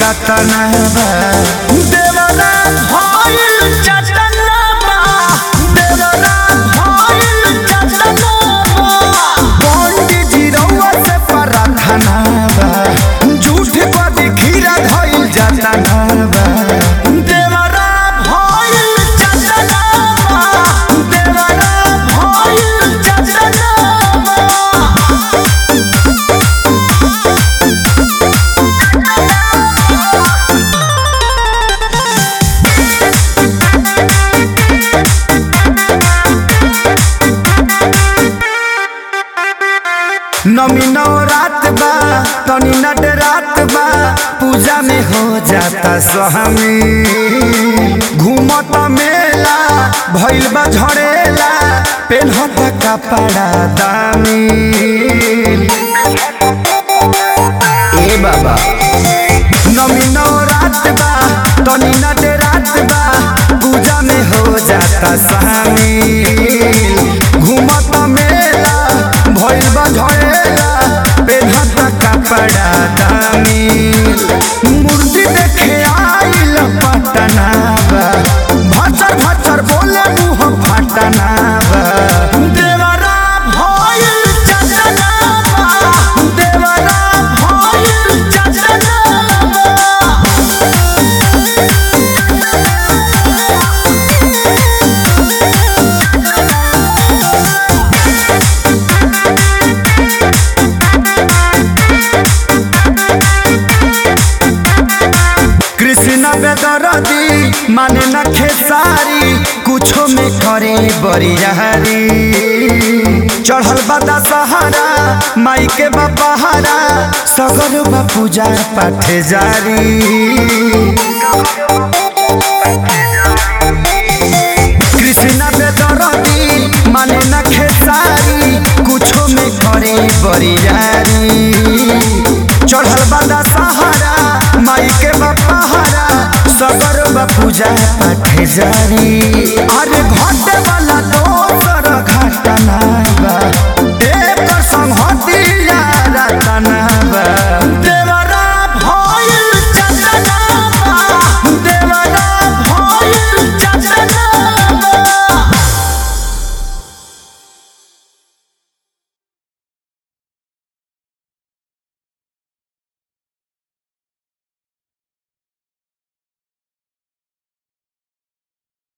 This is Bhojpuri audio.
कतना बा देवरा भइल चटना बा देवरा भइल चटना बा पंडित जी रउआ से प्रार्थना बा झूठ पर खीरा धइल जतना बा देवरा भइल चटना बा देवरा भइल चटना बा नमी नौ रात बा तनी नट रात बा पूजा में हो जाता सहमी घूमत मेला भइल बा झड़ेला पेन्हत कपड़ा दामी ए बाबा नमी नौ रात बा तनी नट रात बा पूजा में हो जाता शामिल घूमत मेला भइल बा झड़ेला पेन्हत कपड़ा दामिल मूर्ति देखे आइल पटना बा भचर भचर बोले मुँह फटना बा देवरा भइल चंदना बा देवरा भइल चंदना बा कृष्ण बेदरदी माने न खेसारी कुछो में करे बरियारी चढ़ल बदा सहारा माई के बपहारा सगर बा पूजा पाठ जारी कृष्ण बेदरदी माने न खेसारी कुछो में करे बरियारी चढ़ल बदा सहारा माई के बपहारा सगर बा पूजा पाठ जारी अरे घट